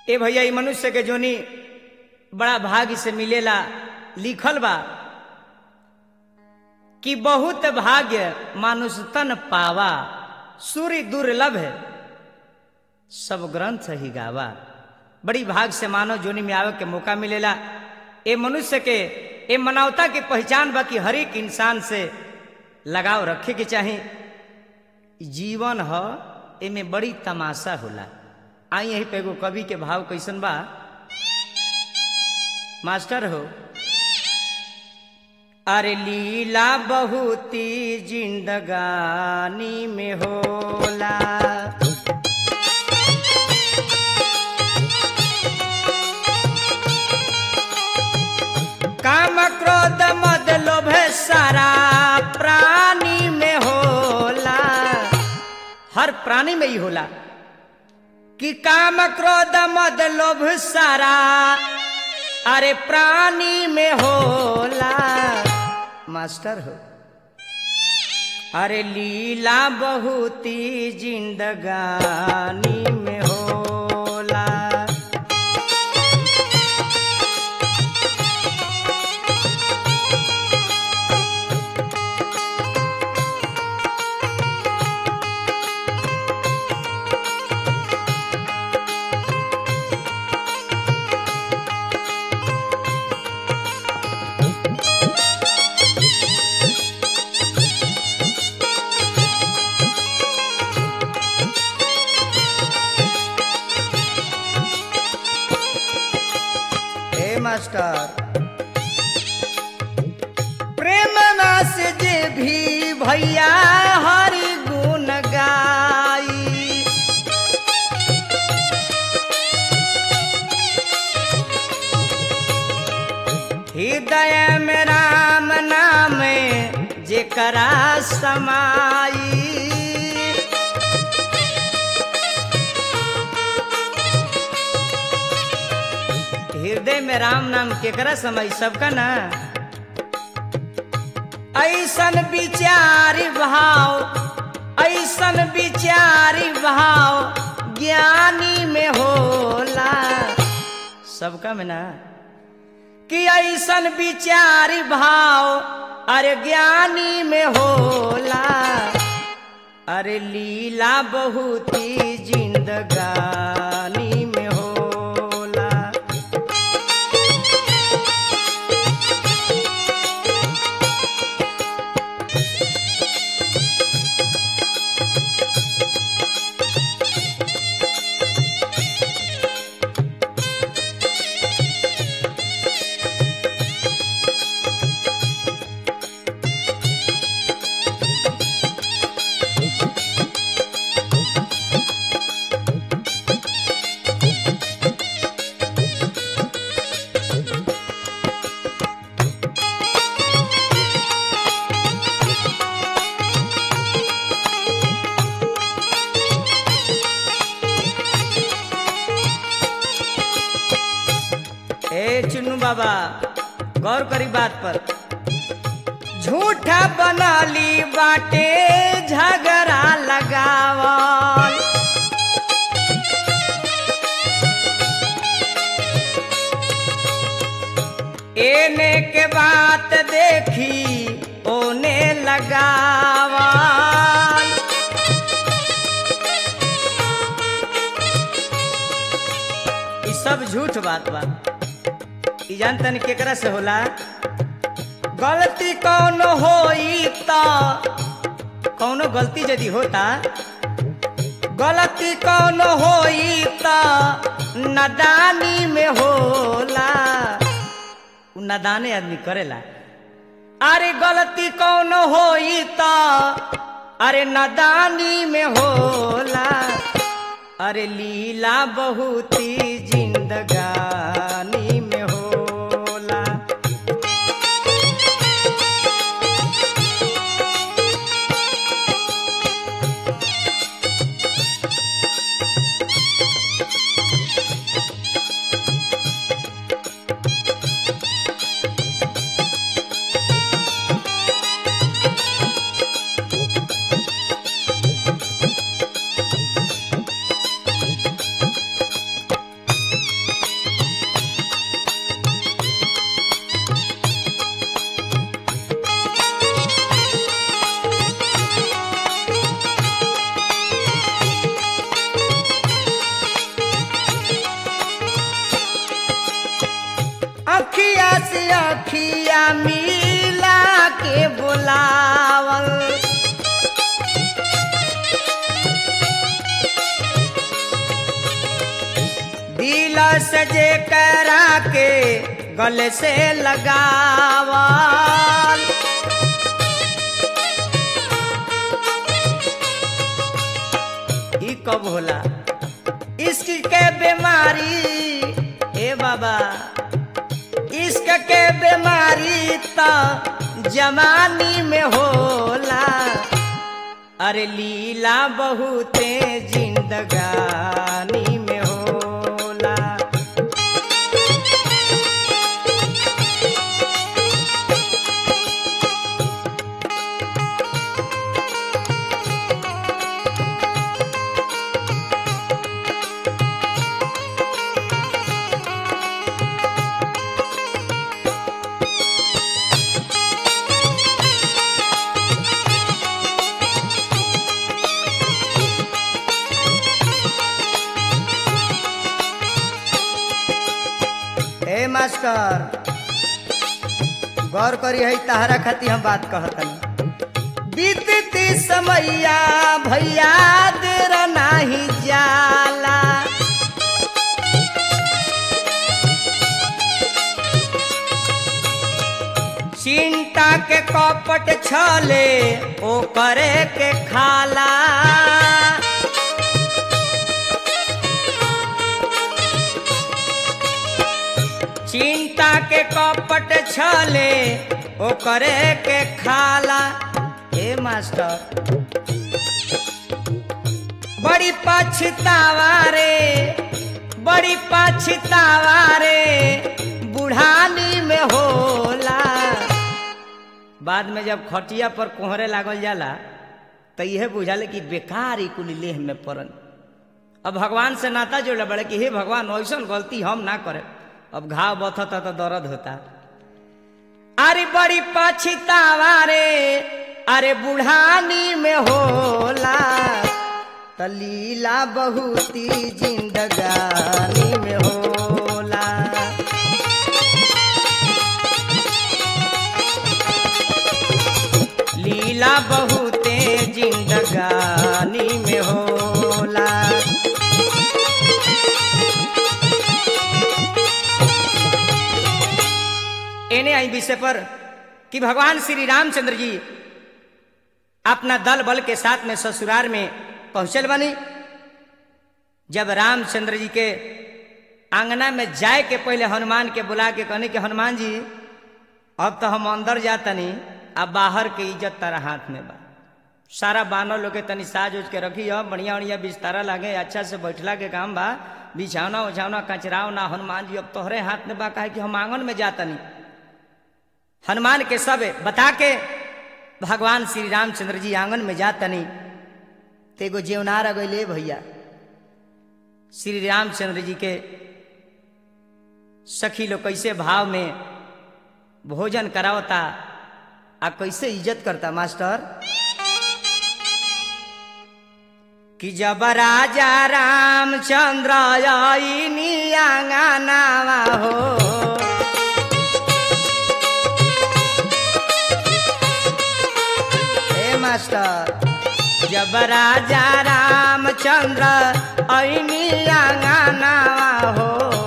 ए भैया ई मनुष्य के जोनी बड़ा भाग्य से मिलेला लिखल बा कि बहुत भाग्य मानुष तन पावा सूर्य दुर्लभ है सब ग्रंथ ही गावा बड़ी भाग से मानव जोनी में आवे के मौका मिलेला ए मनुष्य के ए मानवता के पहचान बा कि हर एक इंसान से लगाव रखे के चाही जीवन ह एमे बड़ी तमाशा होला आई यही पे एगो कवि के भाव कैसन बा मास्टर हो अरे लीला बहुती जिंदगानी में होला काम क्रोध मद लोभ सारा प्राणी में होला हर प्राणी में ही होला कि काम क्रोध मद लोभ सारा अरे प्राणी में होला मास्टर हो अरे लीला बहुती जिंदगानी में होला हे मास्टर प्रेम नास जे भी भैया हरि गुण गाई हृदय में राम नाम जेकरा समाई हृदय में राम नाम केकरा समय सबका ना ऐसन विचारी भाव ऐसन विचारी भाव ज्ञानी में होला सबका में ना कि ऐसन विचारी भाव अरे ज्ञानी में होला अरे लीला बहुती जिंदगानी में होला ए चुन्नू बाबा गौर करी बात पर झूठा बनाली बाटे झगड़ा लगावल एने के बात देखी ओने लगावल ई सब झूठ बात बा ई जानतन केकरा से होला गलती कौन होई त कौनो गलती यदि होता गलती कौन होई त नदानी में होला उ नदाने आदमी करेला अरे गलती कौन होई त अरे नदानी में होला अरे लीला बहुती जिंदगानी में होला अखिया मिला के बुलावल दिल से जे करा के गले से लगावल ई कब होला इश्क के बीमारी ए बाबा इश्क के बीमारी तो जवानी में होला अरे लीला बहुते जिंदगानी में होला ए मास्टर गौर करी है तहरा खातिर हम बात कहतनी बीतती समैया भैया देर नाही जाला चिंता के कपट छले ओ करे के खाला चिंता के कपट छले ओ करे के खाला ए मास्टर बड़ी पछतावा रे बड़ी पछतावा रे बुढ़ानी में होला बाद में जब खटिया पर कोहरे लागल जाला तो यह बुझाले कि बेकार ही कुल लेह में पड़न अब भगवान से नाता जोड़े बड़े कि हे भगवान ऐसा गलती हम ना करे अब घाव बथता तो दर्द होता अरे बड़ी पछतावा रे अरे बुढ़ानी में होला त लीला बहुती जिंदगानी में होला लीला बहुते जिंदगानी में होला एने आई विषय पर कि भगवान श्री रामचंद्र जी अपना दल बल के साथ में ससुराल में पहुंचल बनी जब रामचंद्र जी के आंगना में जाए के पहले हनुमान के बुला के कहने कि हनुमान जी अब तो हम अंदर जातनी अब बाहर के इज्जत तारा हाथ में बा सारा बानर लोग के तनी साज उज के रखी हो बढ़िया बढ़िया बिस्तारा लागे अच्छा से बैठला के काम बा बिछावना उछावना कचराव ना हनुमान जी अब तोहरे हाथ में बा काहे कि हम आंगन में जातनी हनुमान के सब बता के भगवान श्री रामचंद्र जी आंगन में जातनी तेगो जेवनार अगले भैया श्री रामचंद्र जी के सखी लोग कैसे भाव में भोजन करावता आ कैसे इज्जत करता मास्टर कि जब राजा रामचंद्र आईनी आंगनावा हो हे मास्टर जब राजा रामचंद्र ऐनी आंगनावा हो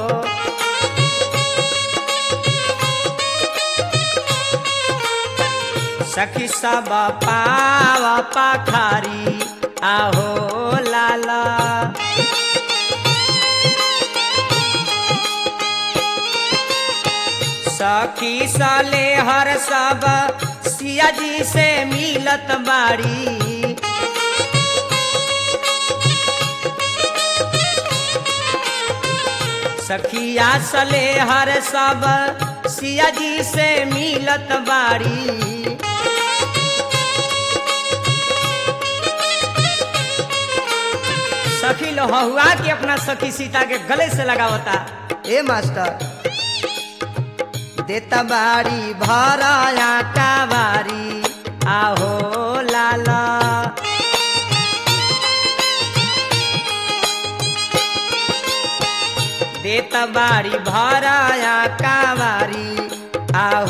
सखी सब पाव पाखारी आहो लाला सखी सले हर सब सिया जी से मिलत बाड़ी सखिया सले हर सब सिया जी से मिलत बाड़ी सखी लोहुआ के अपना सखी सीता के गले से लगावता ए मास्टर देता बाड़ी भराया का बारी आहो लाला देता बाड़ी भराया का बारी आहो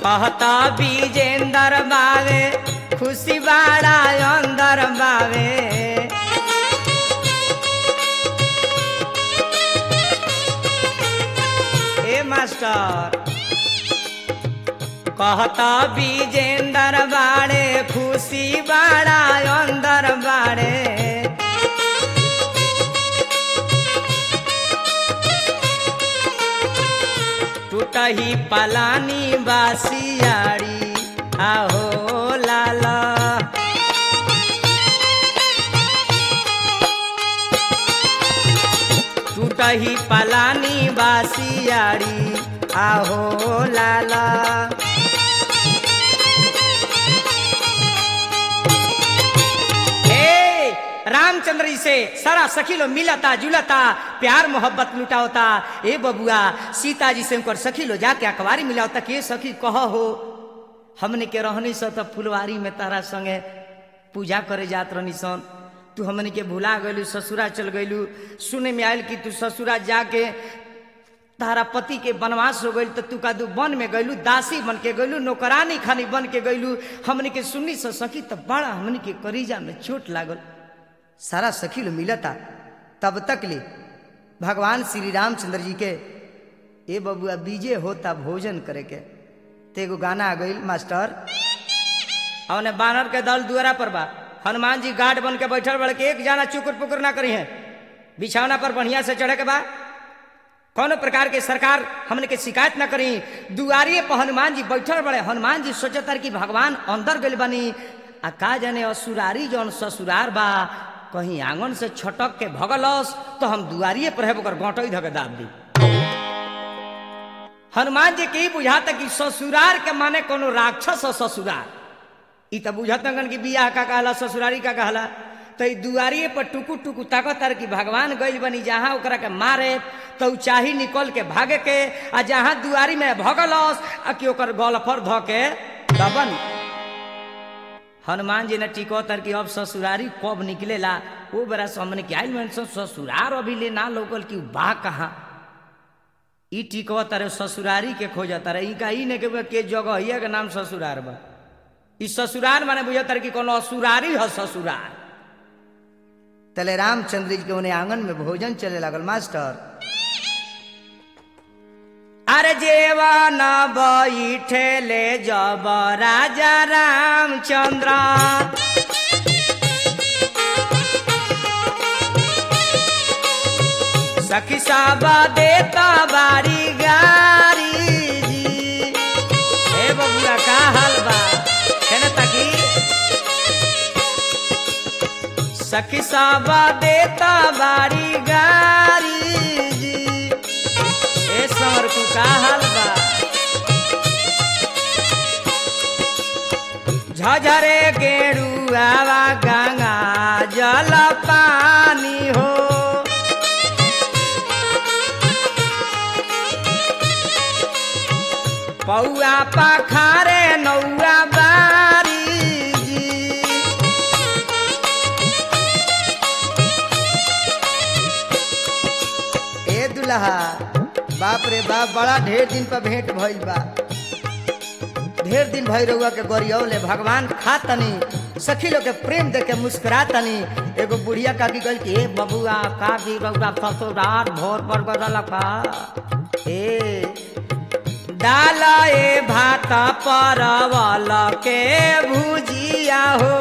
कहता विजेंदर बावे खुशी बाड़ा अंदर बावे ए मास्टर कहता विजेंदर बाड़े खुशी बाड़ा अंदर बाड़े टूटही पलानी बासियाड़ी आहो लाला टूटही पलानी बासियाड़ी आहो लाला ए, रामचंद्र जी से सारा सखी लोग मिलता जुलता प्यार मोहब्बत लुटा होता ए बबुआ सीता जी से उनकर सखी लो जाके अखबारी मिला होता के सखी कह हो हमने के रहनी स तो फुलवारी में तारा संगे पूजा करे जात रहनी सन तू हमने के भुला गलू ससुरा चल गलू सुने में आयल कि तू ससुरा जाके तारा पति के वनवास हो गई तो तू का दू वन में गईलू दासी बन के गईलू नौकरानी खानी बन के गईलू हमने के सुननी से सखी तो बड़ा हमने के करीजा में चोट लागल सारा सखी लो मिलता तब तक ले भगवान श्री रामचंद्र जी के ए बबुआ बीजे होता भोजन करे के ते एगो गाना आ गई मास्टर औने बानर के दल दुआरा पर बा हनुमान जी गार्ड बन के बैठल बड़ के एक जाना चुकुर पुकुर ना करी है बिछौना पर बढ़िया से चढ़े के बा कौनो प्रकार के सरकार हमने के शिकायत ना करी दुआरिये पर हनुमान जी बैठल बड़े हनुमान जी सोचतर कि भगवान अंदर गइल बनी आ का जाने असुरारी जौन ससुरार बा कहीं आंगन से छटक के भगलस तो हम दुआरिये पर है ओकर गोटई धके दाब दी हनुमान जी के ही बुझाता कि ससुरार के माने कोनो राक्षस और ससुरार ई तो बुझत नगन कि बियाह का कहला ससुरारी का कहला तो ई दुआरिये पर टुकु टुकु ताकतर कि भगवान गइल बनी जहाँ ओकरा के मारे तो उ चाही निकल के भागे के आ जहाँ दुआरी में भगलस आ कि ओकर गलफर ध के दबन हनुमान जी ने टिकोतर कि अब ससुरारी कब निकलेला वो बेरा से हमने के आइल मन ससुरार अभी ले ना लोकल कि उ बा कहाँ ई टिकवा तारे ससुरारी के खोजत तारे इनका ई ने के बा के जगह के नाम ससुरार बा ई ससुरार माने बुझत कि कोनो असुरारी है ससुरार तले रामचंद्र जी के उन्हें आंगन में भोजन चले लागल मास्टर अरे जेवन बैठे ले जब राजा रामचंद्र सखी सब देता बारी गारी जी ए बबुआ का हाल बा है ना ताकी सखी सब देता बारी गारी जी ए समर को का हाल बा झझरे गेरुआवा गंगा जल पानी हो पौआ पखारे नौआ बारी जी ए दुल्हा बाप रे बाप बड़ा ढेर दिन पर भेंट भइल बा ढेर दिन भई रहुआ के गोरियौले भगवान खा तनी सखी लोग के प्रेम देख के मुस्कुरा तनी एगो बुढ़िया का की गल कि ए बबुआ का भी रहुआ ससुरार भोर पर गदल का ए डाल ए भात परवल के भुजिया हो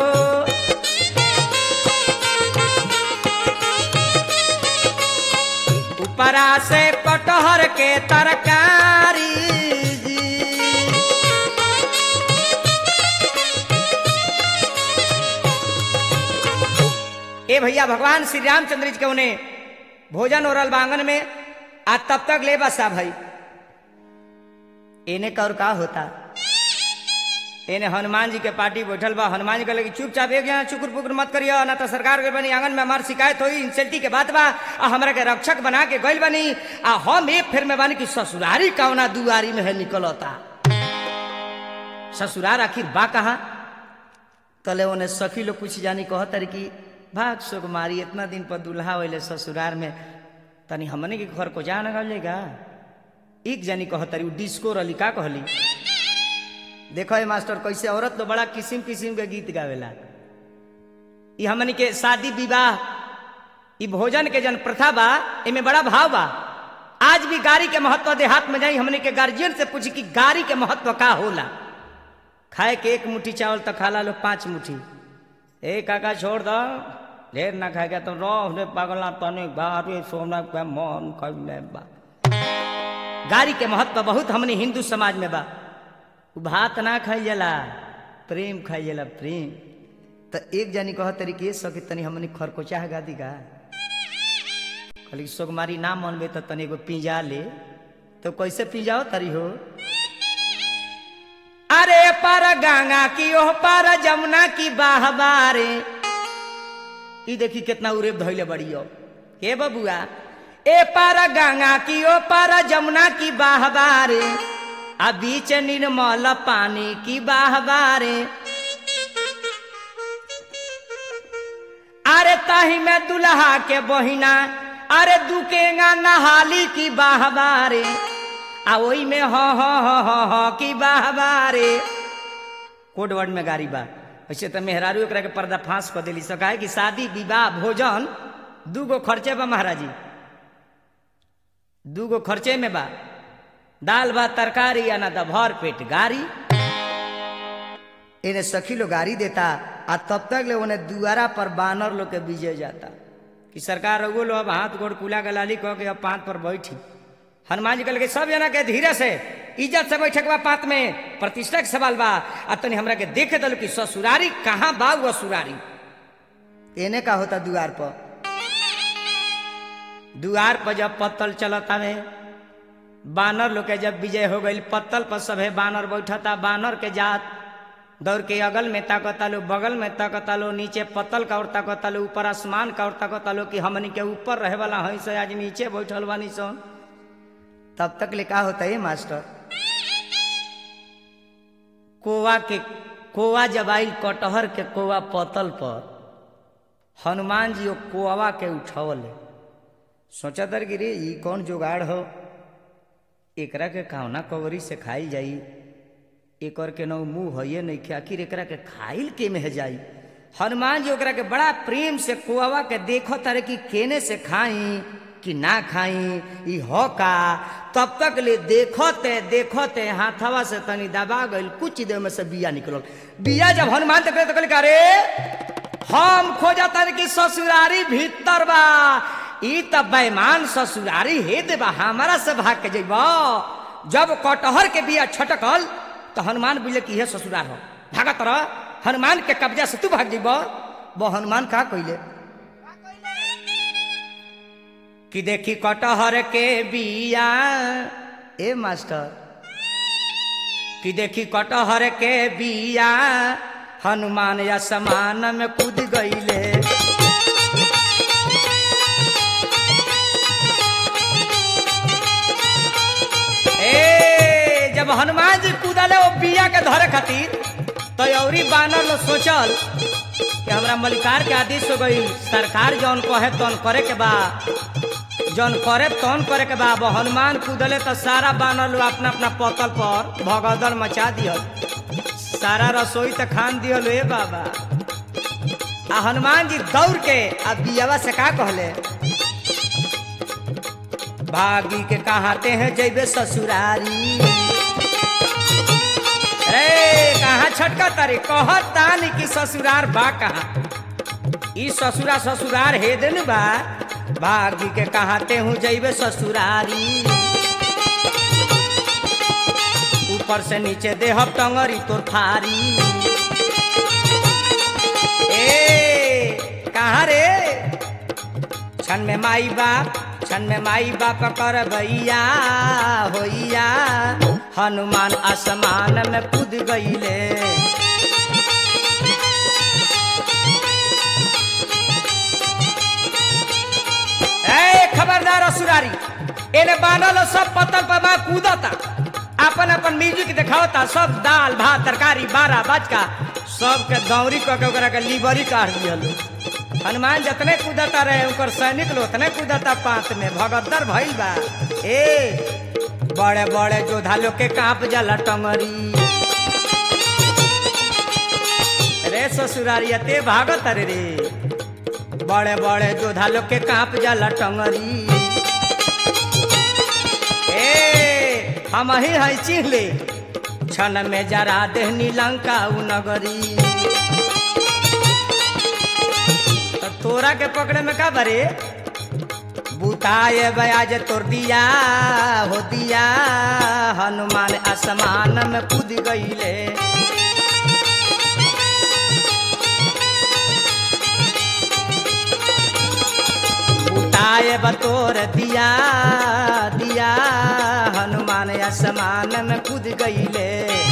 ऊपरा से कटहर के तरकारी जी ए भैया भगवान श्री रामचंद्र जी के उन्हें भोजन ओरल बांगन में आज तब तक ले बसा भाई एने का और का होता एने हनुमान जी के पार्टी बैठल बा हनुमान जी कहले कि चुपचाप एक यहाँ चुकुर पुकुर मत करियो ना तो सरकार के बनी आंगन में हमार शिकायत होई इंसल्टी के बात बा आ हमरा के रक्षक बना के गइल बनी आ हम एक फिर में बानी कि ससुरारी कौना दुआरी में है निकलता ससुरार आखिर बा कहा कले उन्हें सखी लोग कुछ जानी कहतर कि भाग सुकुमारी इतना दिन पर दुल्हा वैले ससुरार में तनी हमने के घर को जा न गलेगा एक जानी कहतरी उ डिस्को रली का कहली देखो ये मास्टर कैसे औरत तो बड़ा किस्म किस्म के गीत गावेला ई हमनी के शादी विवाह ई भोजन के जन प्रथा बा एमे बड़ा भाव बा आज भी गाड़ी के महत्व देहात में जाई हमनी के गार्जियन से पूछी कि गाड़ी के महत्व का होला खाए के एक मुट्ठी चावल तो खाला लो पांच मुट्ठी ए काका छोड़ दो ढेर ना खाएगा तो रह रे पागला तने गाड़ी सोना के मन कैले बा गाड़ी के महत्व बहुत हमने हिंदू समाज में बा उ भात ना खाई जाला प्रेम खाई जाला प्रेम तो एक जानी कह तरीके सके तनी हमनी खरकोचा है गादी का कहली सोगमारी ना मनबे तो तनी एगो पिंजा ले तो कैसे पिंजाओ तरी हो अरे पर गंगा की ओह पर जमुना की बाहबारे ई देखी कितना उरेब धैले बड़ियो के बबुआ ए पर गंगा की ओ पर जमुना की बाहबारे आ बीच निर्मल पानी की बाहबारे अरे ताही में दुल्हा के बहिना अरे दुकेगा नहाली की बाहबारे आ ओई में ह ह ह ह ह की बाहबारे कोड वर्ड में गाड़ी बा वैसे तो मेहरारू एकरा के पर्दा फांस कर दिली सका है कि शादी विवाह भोजन दू गो खर्चे बा महाराजी दू गो खर्चे में बा दाल भात तरकारी या ना तो भर पेट गाड़ी इन्हें सखी लोग गाड़ी देता आ तब तक ले उन्हें दुआरा पर बानर लोग के बीजे जाता कि सरकार रघु लो अब हाथ गोड़ कुला गलाली कह के अब पात पर बैठी हनुमान जी कहल के सब जना के धीरे से इज्जत से बैठे के बा पात में प्रतिष्ठा के सवाल बा आ तनी हमरा के देखे दल कि ससुरारी कहाँ बा वो ससुरारी एने का होता दुआर पर दुआर पर जब पत्तल चलता में बानर लोग के जब विजय हो गई पत्तल पर सभे बानर बैठता बानर के जात दौड़ के अगल में ताकता लो बगल में ताकता लो नीचे पत्तल का और ताकता लो ऊपर आसमान का और ताकता लो कि हमनी के ऊपर रहे वाला है से आज नीचे बैठल बानी सो तब तक ले का होता है मास्टर कोवा के कोवा जब आइल कटहर के कोवा पतल पर हनुमान जी वो कोवा के उठवले सोचा तर कि रे ई कौन जुगाड़ हो एकरा के कौना कवरी से खाई जाई एकर के नौ मुंह है नहीं खे आखिर एकरा के खाइल के में जाई हनुमान जी ओकरा के बड़ा प्रेम से कुआवा के देखो तारे कि केने से खाई कि ना खाई ई हो का तब तक ले देखते देखते हाथवा से तनी दबा गइल कुछ देर में से बिया निकलल बिया जब हनुमान तक तो कहले अरे हम खोजा तारे कि ससुरारी भीतर बा ई त बेमान ससुरारी हे देबा हमारा से भाग के जइबा जब कटहर के बिया छटकल तो हनुमान बोले कि यह ससुरार हो भागा तरह हनुमान के कब्जा से तू भाग जीब वो हनुमान का कहले कि देखी कटहर के बिया ए मास्टर कि देखी कटहर के बिया हनुमान या समान में कूद गईले ए जब हनुमान जी कूदले वो बिया के धरे खातिर तो औरी बानर लोग सोचल कि हमरा मलिकार के आदेश हो गई सरकार जौन कहे तौन करे के बा जौन करे तौन करे के बा वो हनुमान कूदले तो सारा बानर लोग अपना अपना पतल पर भगदड़ मचा दियल सारा रसोई तो खान दियल ए बाबा आ हनुमान जी दौड़ के आ बियावा से का कहले भागी के कहाते हैं जैबे ससुरारी रे कहाँ छटका तारे कहत तानी कि ससुरार बा कहाँ ई ससुरा ससुरार हे दिन बा भागी के कहाते हूँ जैबे ससुरारी ऊपर से नीचे देहब टंगरी तोर फारी ए कहाँ रे छन में माई बाप छन में माई बाप कर भैया होइया हनुमान आसमान में कूद गईले ए खबरदार असुरारी एने बानल सब पत्थर पर बा कूदता अपन अपन म्यूजिक दिखावता सब दाल भात तरकारी बारह बजका सबके दौरी कऽ के ओकरा के लीवरी काट दियल हनुमान जतने कूदता रहे ओकर सैनिक लोग उतने कूदता पात में भगदर भइल बा ए बड़े बड़े जोधा लोग के कांप जाला टंगरी ससुरारिया ते भागत रे रे बड़े बड़े जोधा लोग के कांप जाला टंगरी ए हम ही है चिहले क्षण में जरा देहनी लंका उ नगरी तो तोरा के पकड़े में का बरे बुताए बयाज तोर दिया हो दिया हनुमान आसमान में कूद गईले बुताए बतोर दिया दिया हनुमान आसमान में कूद गईले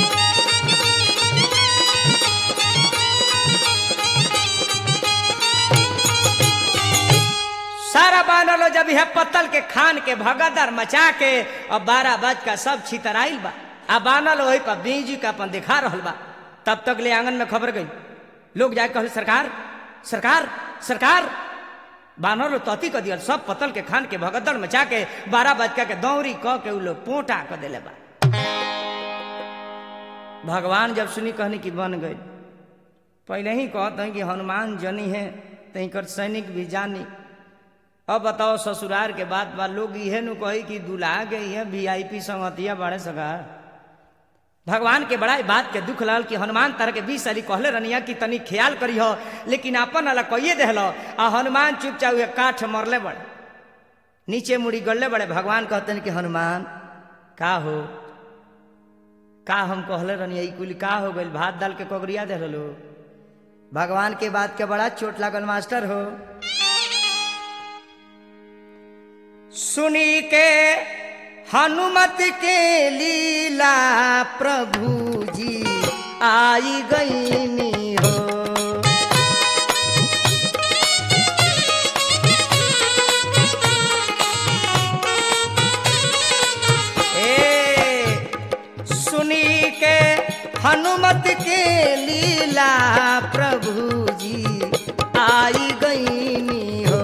सारा बानर लो जब यह पत्तल के खान के भगदर मचा के और बारह बज का सब छितराइल बा आ बानर वही पर बीजी का अपन दिखा रहल बा तब तक ले आंगन में खबर गई लोग जाके कहल सरकार सरकार सरकार बानर लो तती क दियल सब पत्तल के खान के भगदड़ मचा के बारह बजका के दौरी क के उ लोग पोटा क देले बा भगवान जब सुनी कहनी कि बन गई पहले ही कहते हैं कि हनुमान जनी है तही कर सैनिक भी जानी अब बताओ ससुरार के बाद बा लोग इहे नु कही कि दुल्हा के इहे वीआईपी संगतिया बड़े सगा भगवान के बड़ा बात के दुख लागल कि हनुमान तरह के बीस साली कहले रनिया कि तनी ख्याल करी हो लेकिन अपन अला कहिए देहलो आ हनुमान चुपचाप हुए काठ मरले बड़े नीचे मुड़ी गड़ले बड़े भगवान कहते हैं कि हनुमान का हो का हम कहले रनिया ई कुल का हो गइल भात दाल के कोगरिया देहलो भगवान के बात के बड़ा चोट लागल मास्टर हो सुनी के हनुमत के लीला प्रभु जी आई गईनी हो ए सुनी के हनुमत के लीला प्रभु जी आई गईनी हो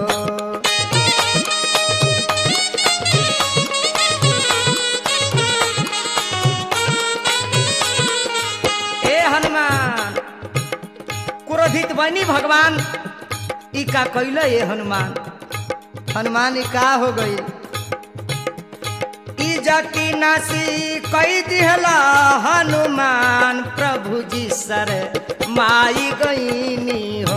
ए हनुमान क्रोधित बनी भगवान ई का कैल ये हनुमान हनुमान ई का हो गई ई जकी नासी कई दिहला हनुमान प्रभु जी सर माई गईनी हो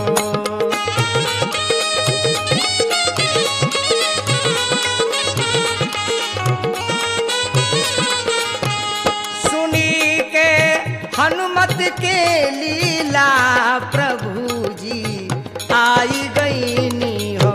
सुनी के हनुमत के लीला प्रभु जी आई गईनी हो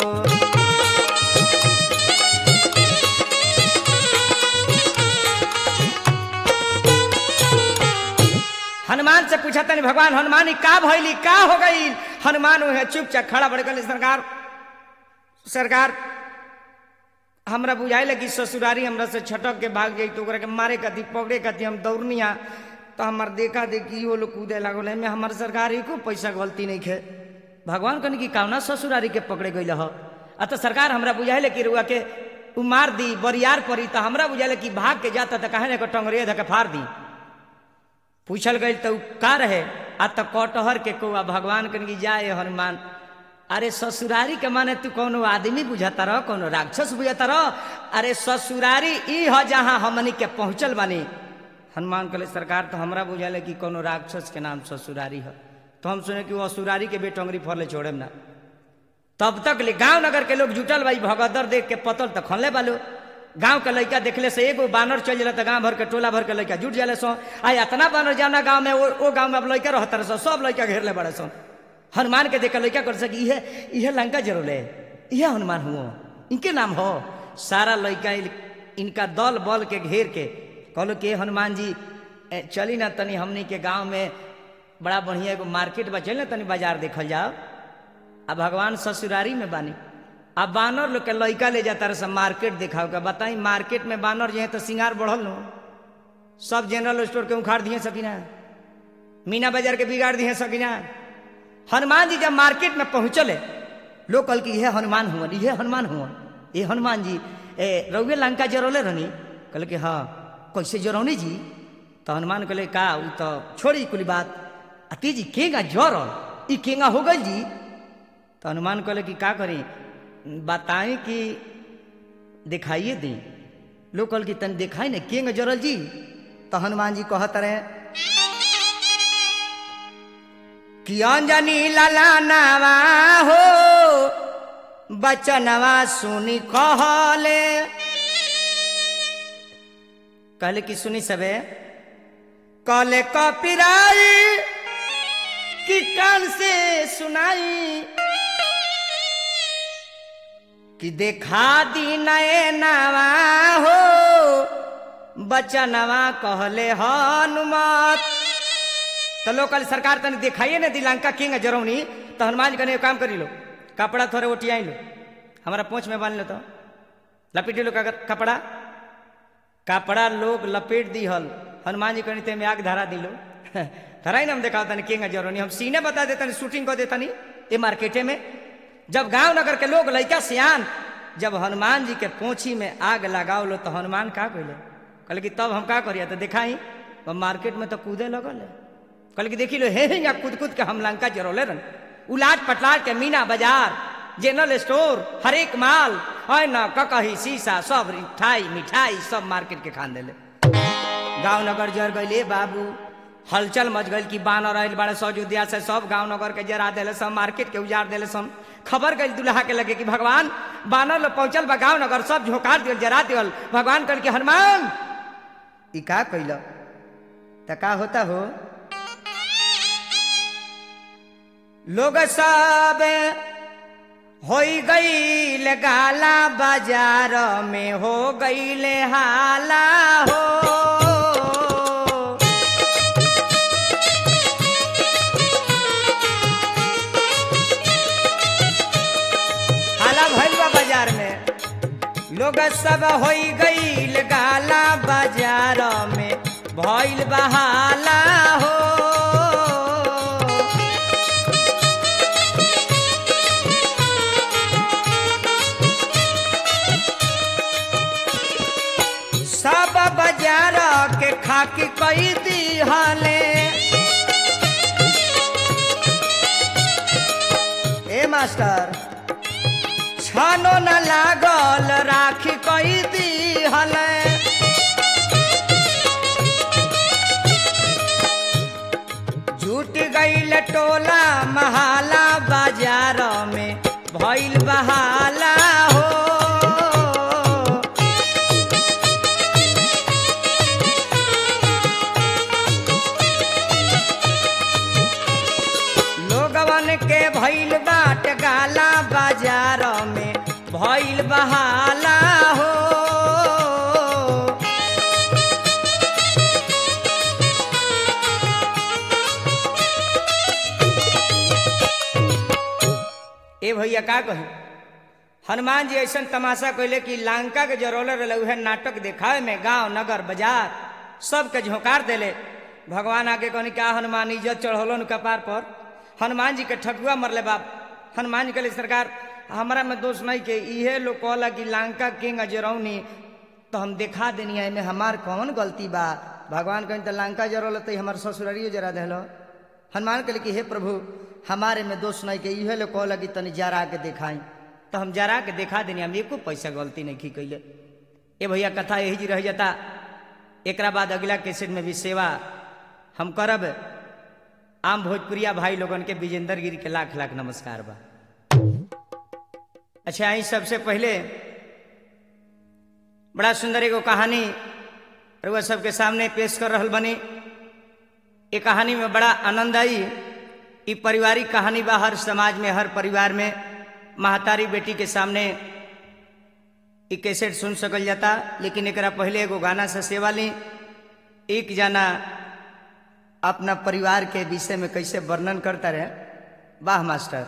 हनुमान से पूछा तनी भगवान हनुमान ई का भइली का हो गई हनुमान वह चुपचाप खड़ा बड़ गए सरकार सरकार हमरा बुझाइल कि ससुरारी हमरा से छटक के भाग जाई तो ओकरा के मारे कती पकड़े कती हम दौड़निया तो हमार देखा देखी वो लोग कूदे लागल एमे हमार सरकार ही को पैसा गलती नहीं खे भगवान कनी कि कावना ससुरारी के पकड़े गई ह आ तो सरकार हमरा बुझाइल कि रुआ के उ मार दी बरियार पड़ी तो हमरा बुझाइल कि भाग के जाता तो कहे ना टंगरे धके फाड़ दी पूछल गई तो उ का रहे आ तो कटहर के कौआ भगवान कन की जाए हनुमान अरे ससुरारी के माने तू कोनो आदमी बुझाता रह कोनो राक्षस बुझाता रह अरे ससुरारी ई ह जहाँ हमनी के पहुंचल बानी हनुमान कहले सरकार तो हमरा बुझाले कि कोनो राक्षस के नाम ससुरारी है तो हम सुने कि वो असुरारी के बेटंगरी फरले छोड़े ना तब तक ले गांव नगर के लोग जुटल भाई भगदड़ देख के पतल तो खनले बालो गांव के लड़का देखले से एगो बानर चल जाला तो गांव भर के टोला भर के लड़का जुट जाले सो आ इतना बानर जाना गांव में वो, वो गांव में अब लड़का रहता रहे सो सब लड़का घेर ले बड़े सो हनुमान के देख के लड़का कर सकी इहे इहे लंका जरूर है इहे हनुमान हुआ इनके नाम हो सारा लड़का इनका दल बल के घेर के कहलो कि हनुमान जी ए, चली ना तनी हमनी के गांव में बड़ा बढ़िया एगो मार्केट बा चल ना तनी बाजार देखल जाओ अब भगवान ससुरारी में बानी अब बानर लोग के लड़का ले जाता रहे सब मार्केट दिखाओ के बताई मार्केट में बानर जो है तो सिंगार बढ़ल नो सब जनरल स्टोर के उखाड़ दिए सकीना मीना बाजार के बिगाड़ दिए सकीना हनुमान जी जब मार्केट में पहुंचले लोग कल की यह हनुमान हुआ ये हनुमान हुआ ये हनुमान जी ए रउए लंका जरौले रहनी कहले कि हाँ कैसे जरौनी जी तो हनुमान कहले का उ तो छोड़ी कुल बात अति जी केगा जरल ई केगा हो गई जी तो हनुमान कहले कि का करी बताई कि दिखाइए दी लोग कहल कि तन दिखाई ना केगा जरल जी तो हनुमान जी कहत रहे कि अंजनी ललानावा हो बचनवा सुनी कहले कहले कि सुनी सबे कहले कपिराई कि कान से सुनाई कि देखा दी नए नवा हो बचनवा कहले हनुमत तो लोग कल सरकार तने दिखाइए ना दी लंका किंग जरौनी तो हनुमान जी कने काम करी लो कपड़ा थोड़े ओटियाई लो हमारा पोछ में बांध लो तो लपेट लो का कपड़ा कपड़ा लोग लपेट दी हल हनुमान जी कनी में आग धरा दिलो धराई ना हम देखा तनी किंग जरौनी हम सीने बता देता शूटिंग कर देता ये मार्केटे में जब गांव नगर के लोग लड़का सियान जब हनुमान जी के पोछी में आग लगाओ लो तो हनुमान का कहले कहले कि तब हम का करिए तो दिखाई मार्केट में तो कूदे लगल है कहले कि देखी लो हे हे या कूद कूद के हम लंका जरौले रन उलाट पटलाट के मीना बाजार जनरल स्टोर हर एक माल है न ककही शीशा सब मिठाई मिठाई सब मार्केट के खान देले गांव नगर जर गए बाबू हलचल मच गई कि बानर आयल बड़े सौ अयोध्या से सब गांव नगर के जरा दिले सब मार्केट के उजाड़ दिले सब खबर गई दुल्हा के लगे कि भगवान बानर लोग पहुंचल बा गांव नगर सब झोकार दियल जरा दियल भगवान कल के हनुमान ई का कैल त का होता हो लोग सब होई गईल गाला बाजार में हो गईल हाला हो हाला भइल बा बाजार में लोग सब होई गईल गाला बाजार में भइल बहाला हो सब बाजार के खाकी कई दी हले ए मास्टर छानो न लागल राखी कई दी हले झूठ गईल टोला महाला बाजार में भइल बहाला हो लोगवन के भइल बाट गाला बाजार में भइल बहाला हो ए भैया का कहू हनुमान जी ऐसा तमाशा कैले कि लंका के जरोले रहे उहे नाटक देखावे में गांव नगर बाजार सबके झोंकार देले भगवान आगे कहनी का हनुमान इज्जत चढ़ौलो कपार पर हनुमान जी के ठकुआ मरले बाप हनुमान जी कहले सरकार हमारा में दोष नहीं के इहे लोग कहला कि लंका किंग अजरौनी तो हम दिखा देनी है में हमार कौन गलती बा भगवान कहीं तो लंका जरौल तो हमार ससुरारियो जरा दिलो हनुमान कहले कि हे प्रभु हमारे में दोष नहीं के इहे लोग कहला कि तनी जरा के दिखाई तो हम जरा के दिखा देनी हम एको पैसा गलती नहीं की कैले ए भैया कथा यही जी रह जाता एक बाद अगला कैसेट में भी सेवा हम करब आम भोजपुरिया भाई लोगन के विजेंद्र गिरी के लाख लाख नमस्कार बा अच्छा यही सबसे पहले बड़ा सुंदर एगो कहानी रउआ सबके सामने पेश कर रहल बनी ये कहानी में बड़ा आनंद आई ई पारिवारिक कहानी बा हर समाज में हर परिवार में महतारी बेटी के सामने ई कैसेट सुन सकल जाता लेकिन एकरा पहले एगो गाना से सेवा ली एक जना अपना परिवार के विषय में कैसे वर्णन करता रहे वाह मास्टर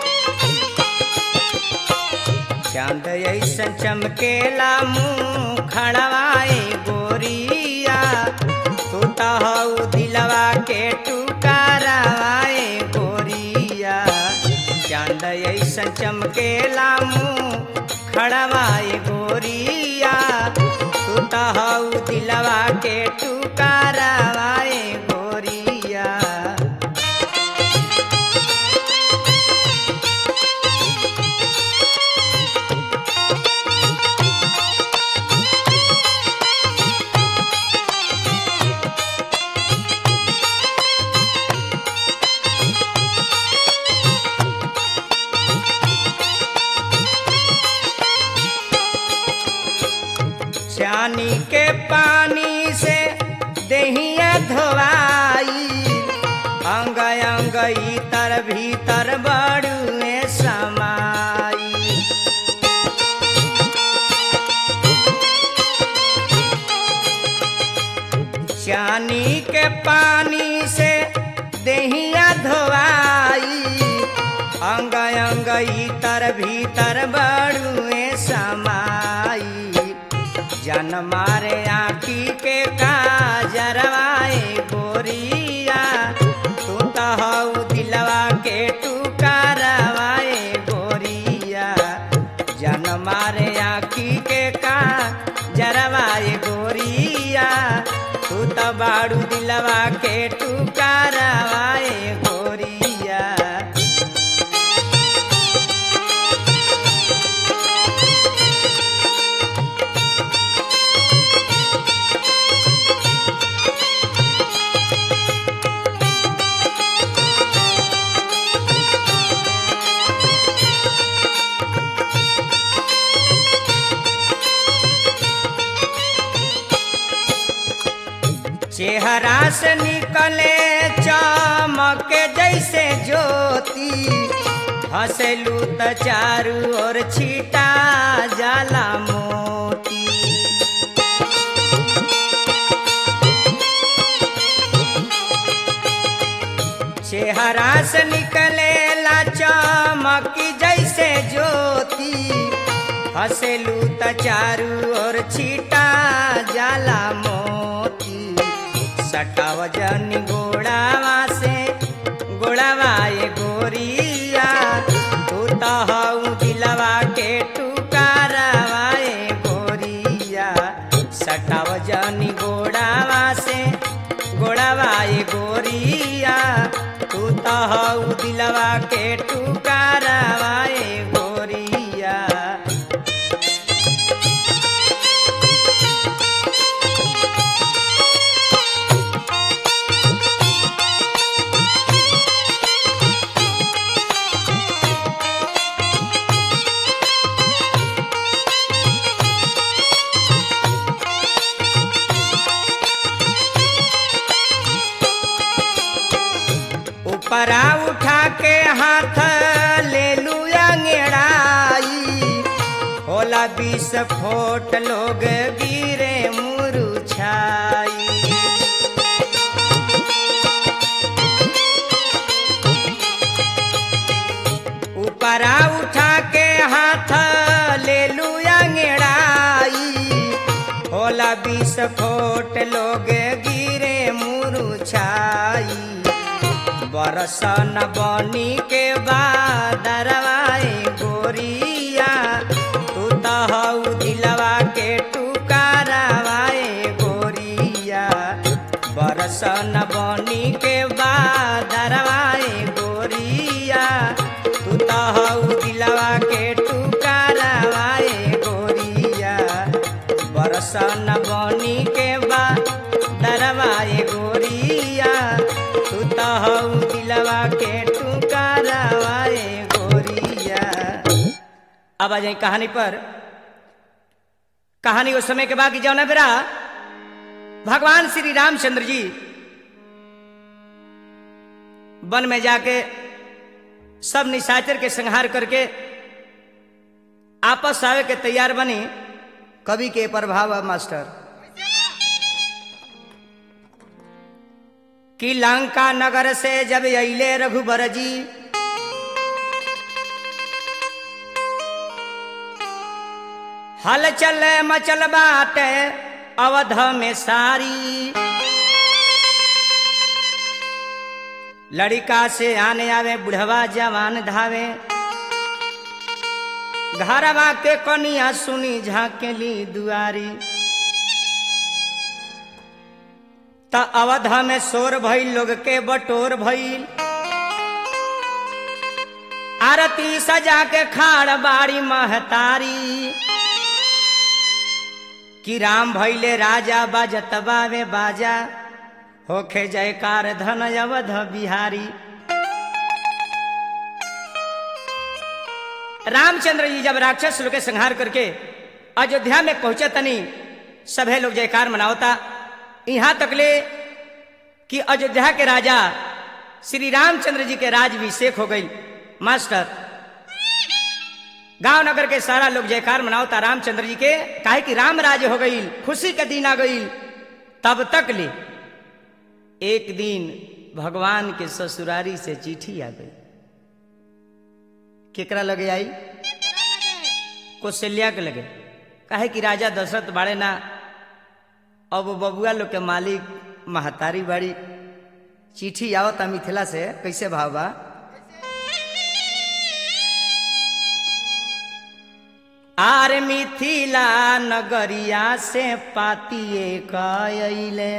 चांद ऐसन चमकेला मुँह खड़वाए गोरिया तू तो हऊ दिलवा के टुकारवाए गोरिया चांद ऐसन चमकेला मुँह खड़वाए गोरिया तू तो हऊ दिलवा के टुकारवाए गोरिया चानी के पानी से दहिया धोवाई अंग अंग इतर भीतर बड़ुए समाई चानी के पानी से दहिया धोवाई अंग अंग इतर भीतर बड़ुए समाई जन मारे आखी के काजरवाए गोरिया तू तो हऊ दिलवा के टुकारवाए गोरिया जन मारे आखी के काजरवाए गोरिया तू तो बाड़ू दिलवा के टुकारवाए गोरिया चेहरा से निकले चमक जैसे ज्योति हंसलू त चारू ओर छीटा जाला मोती चेहरा से निकले ला चमक जैसे ज्योति हंसलू त चारू ओर छीटा जाला मोती सटाव जनी गोड़ावा से गोड़ावाए गोरिया तू तो हऊ दिलवा के टुकारवाए गोरिया सटाव जनी गोड़ावा से गोड़ावाए गोरिया तू तो हऊ दिलवा के टुकारवाए गोरिया ऊपरा उठा के हाथ ले लू अंगड़ाई होला बीस फोट लोग गिरे मुरुछाई ऊपरा उठा के हाथ ले लू अंगड़ाई होला बीस फोट लोग गिरे मुरुछाई बरसन बनी के बादरवाए गोरिया तू तो हऊ दिलवा के टुकारवाए गोरिया बरसन बनी के बादरवाए गोरिया तू तो हऊ दिलवा के टुकारवाए गोरिया बरसन बनी के बादरवाए गोरिया तू तो हऊ दिलवा के टुकारवाए गोरिया अब आ जाए कहानी पर कहानी उस समय के बाद की जौना बेरा भगवान श्री रामचंद्र जी वन में जाके सब निशाचर के संहार करके आपस आवे के तैयार बनी कवि के प्रभाव है मास्टर कि लंका नगर से जब अले रघुबर जी हल चल मचल बाटे अवध में सारी लड़का से आने आवे बुढ़वा जवान धावे घरवा के कनिया सुनी झाकेली दुआरी त अवध में शोर भइल लोग के बटोर भइल आरती सजा के खाड़ बाड़ी महतारी कि राम भैले राजा बाजत बावे बाजा होखे जयकार धन अवध बिहारी रामचंद्र जी जब राक्षस लोग के संहार करके अयोध्या में पहुंचे तनी सभे लोग जयकार मनावता यहाँ तकले कि अयोध्या के राजा श्री रामचंद्र जी के राजभिषेक हो गई मास्टर गांव नगर के सारा लोग जयकार मनावता रामचंद्र जी के काहे कि राम राज हो गई खुशी के दिन आ गई तब तक ले एक दिन भगवान के ससुरारी से चिट्ठी आ गई केकरा लगे आई कौशल्या के लगे काहे कि राजा दशरथ बाड़े ना अब बबुआ लोग के मालिक महतारी बाड़ी चिट्ठी आवता मिथिला से कैसे भाव बा आर मिथिला नगरिया से पातिए कइले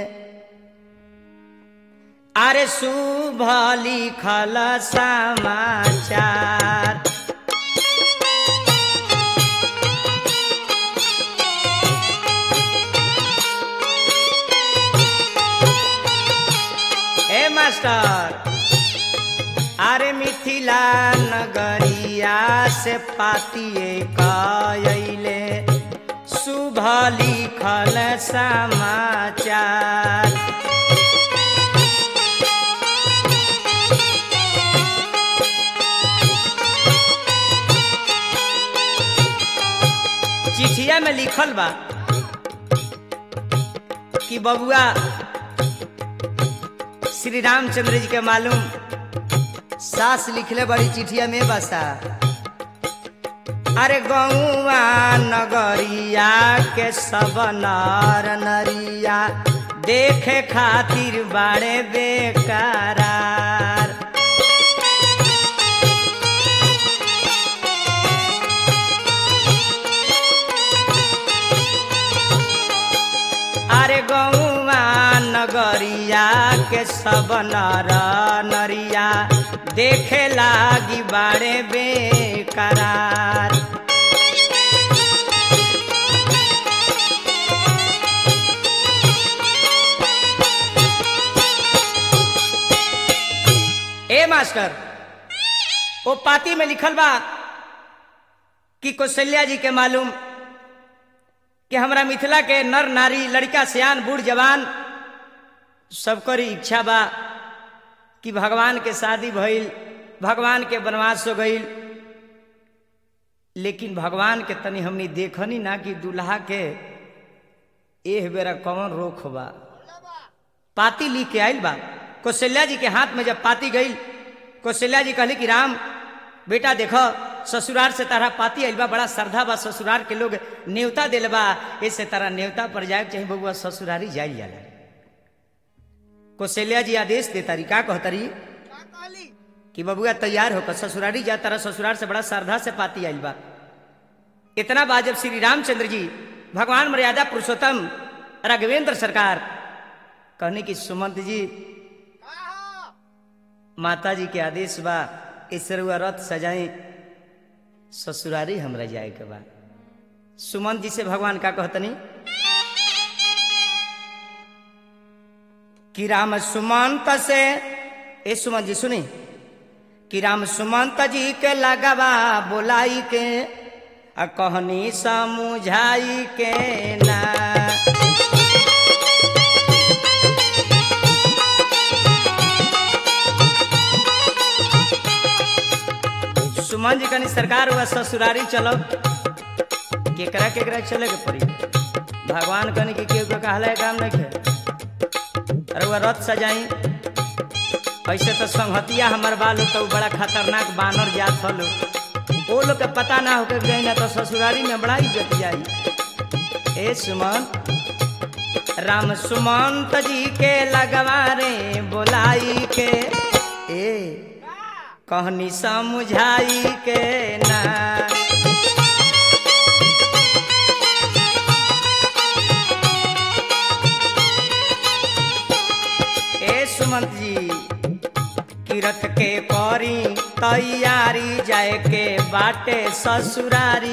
अरे शुभ लिखल समाचार ए मास्टर अरे मिथिला नगरिया से पातिए कइले शुभ लिखल समाचार चिठिया में लिखल बा कि बबुआ श्री रामचंद्र जी के मालूम सास लिखले बड़ी चिठिया में बसा अरे गौआ नगरिया के सब नर नरिया देखे खातिर बाड़े बेकरार अरे गौआ नगरिया के सब नर नरिया देखे लागी बाड़े बेकरार ए मास्टर ओ पाती में लिखल बा कि कौशल्या जी के मालूम कि हमरा मिथिला के नर नारी लड़का सियान बूढ़ जवान सबकर इच्छा बा कि भगवान के शादी भइल भगवान के वनवास हो गईल लेकिन भगवान के तनी हमनी देखनी ना कि दूल्हा के एह बेरा कौन रोक बा पाती लिख के आइल बा कौशल्या जी के हाथ में जब पाती गई कौशल्या जी कहली कि राम बेटा देखो ससुराल से तारा पाती आइल बा बड़ा श्रद्धा बा ससुराल के लोग नेवता दिल बा इससे तारा नेवता पर जाए के चाहे बबुआ ससुरारी जाइल जाला कौशल्या जी आदेश दे तारी का कहतरी कि बबुआ तैयार होकर ससुरारी जा तारा ससुराल से बड़ा श्रद्धा से पाती आइल बा इतना बात जब श्री रामचंद्र जी भगवान मर्यादा पुरुषोत्तम राघवेंद्र सरकार कहने की सुमंत जी माता जी के आदेश बा इसरुआ रथ सजाई ससुरारी हमरा जाए के बा सुमंत जी से भगवान का कहतनी कि राम सुमंत से ए सुमंत जी सुनी कि राम सुमंत जी के लगवा बोलाई के आ कहनी समुझाई के ना सुमन जी कनी सरकार हुआ ससुरारी चलो केकरा केकरा चले के पड़ी भगवान कनी के केहू के कहला काम नहीं खे अरे वह रथ सजाई ऐसे तो संहतिया हमार बालू तो बड़ा खतरनाक बानर जात हलो ओ वो लोग के पता ना होकर जाई ना तो ससुरारी में बड़ा इज्जत जाई ए सुमन राम सुमंत जी के लगवारे बोलाई के ए कहनी समझाई के ना ए सुमंत जी किरत के करी तैयारी जाए के बाटे ससुरारी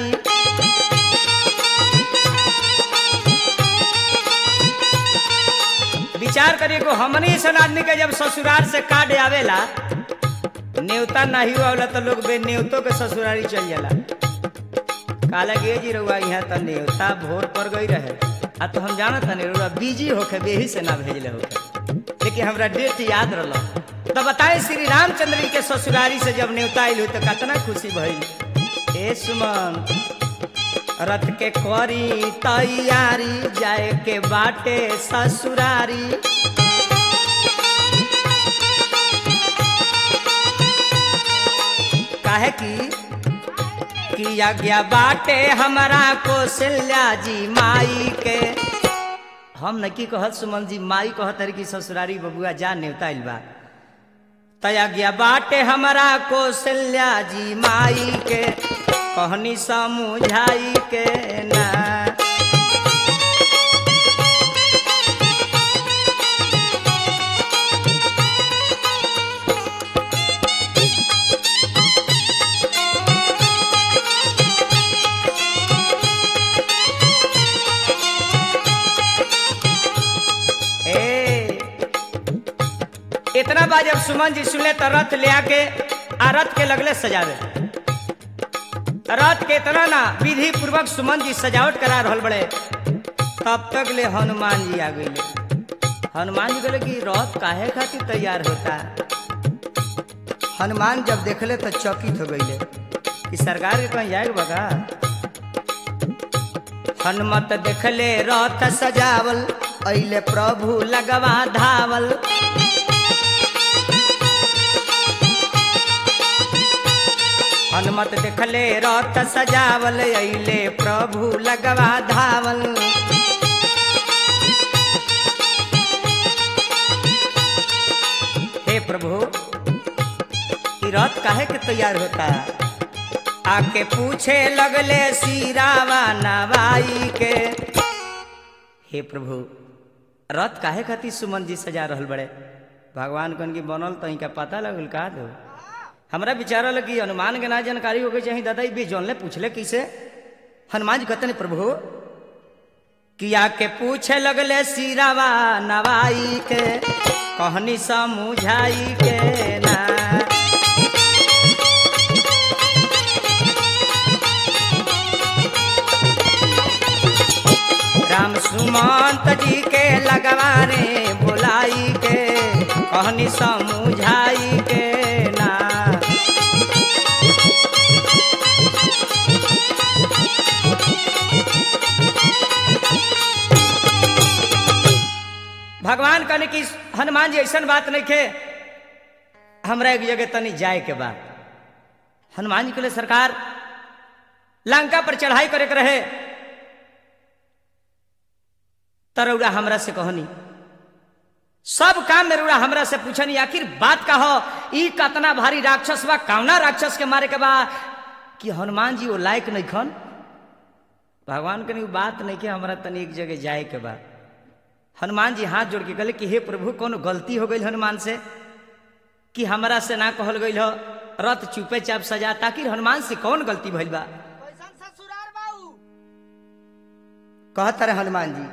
विचार करिए को हमनी सन आदमी के जब ससुराल से काट आवेला न्योता नहीं होला तो लोग बे न्योतो के ससुरारी चल जाला काला गे जी रहुआ यहाँ तो न्योता भोर पर गई रहे आ तो हम जानत नहीं रहुआ बिजी होके बेही से ना भेजले होके लेकिन हमरा डेट याद रहा तो बताए श्री रामचंद्र जी के ससुरारी से जब न्योता आयल हुई तो कितना खुशी भइल ए सुमन रथ के करी तैयारी जाए के बाटे ससुरारी काहे की कि आज्ञा बाटे हमारा कौशल्या जी माई के हम न की कहत सुमन जी माई कहत रही कि ससुरारी बबुआ जा नेवता आइल बा तया गया बाटे हमारा कौशल्या जी माई के कहनी समझाई के ना ए इतना बार जब सुमन जी सुनले तो रथ ले आके आ रथ के लगले सजावे रथ के इतना ना विधि पूर्वक सुमन जी सजावट करा रहल बड़े तब तक ले हनुमान जी आ गए हनुमान जी बोले कि रथ काहे खातिर तैयार होता हनुमान जब देखले तो चकित हो गईले कि सरकार के कहीं जाएगा बगा हनुमत देखले रथ सजावल अइले प्रभु लगवा धावल हनुमत देखले रथ सजावल अइले प्रभु लगवा धावल हे प्रभु ई रथ काहे के तैयार होता आके पूछे लगले सीरावा नवाई के हे प्रभु रथ काहे खातिर सुमन जी सजा रहल बड़े भगवान कन की बनल तो इनका पता लगल का दो हमरा विचार लगी हनुमान के ना जानकारी हो गई चाहिए दादा भी जानले पूछले कैसे हनुमान जी कहते नहीं प्रभु किया के पूछे लगले सिरावा नवाई के कहनी समझाई के ना राम सुमंत जी के लगवारे बुलाई के कहनी समझाई के ना भगवान कहने की हनुमान जी ऐसा बात नहीं खे हमरा एक जगह तनी जाए के बाद हनुमान जी कहले सरकार लंका पर चढ़ाई करे के रहे तरौड़ा हमरा से कहनी सब काम में रुड़ा हमरा से पूछनी आखिर बात का हो ई कतना भारी राक्षस बा कौना राक्षस के मारे के बा कि हनुमान जी वो लायक नहीं खन भगवान के बात नहीं के हमरा तनी एक जगह जाए के बा हनुमान जी हाथ जोड़ के कहले कि हे प्रभु कोनो गलती हो गई हनुमान से कि हमरा से ना कहल गई हो रथ चुपे चाप सजा ताकि हनुमान से कौन गलती भइल बा कैसन ससुरार बाऊ कहत रहे हनुमान जी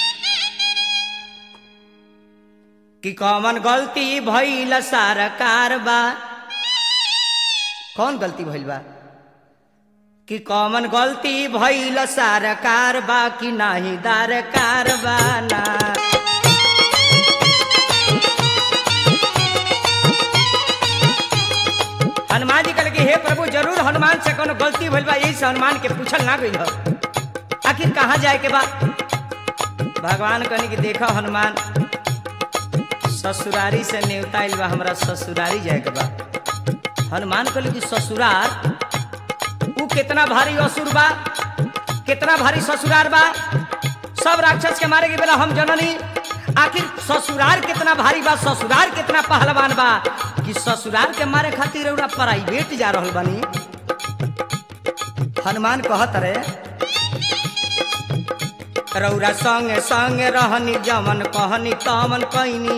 कि कौन गलती भइल सरकार बा कौन गलती भइल बा कि कौन गलती भइल सरकार बा कि नाही दरकार बा ना हनुमान जी कहले कि हे प्रभु जरूर हनुमान से कोनो गलती भइल बा यही से हनुमान के पूछल ना गइल ह आखिर कहाँ जाए के बा भगवान कहनी कि देखो हनुमान ससुरारी से नेवता आइल बा हमरा ससुरारी जाए के बा हनुमान कहले कि ससुरार कितना भारी असुर बा कितना भारी ससुरार बा सब राक्षस के मारे के बेला हम जननी आखिर ससुरार कितना भारी बा ससुरार कितना पहलवान बा कि ससुरार के मारे खातिर रउरा प्राइवेट जा रहल बानी हनुमान कहत रे रौरा संगे संगे रहनी जमन कहनी तमन कैनी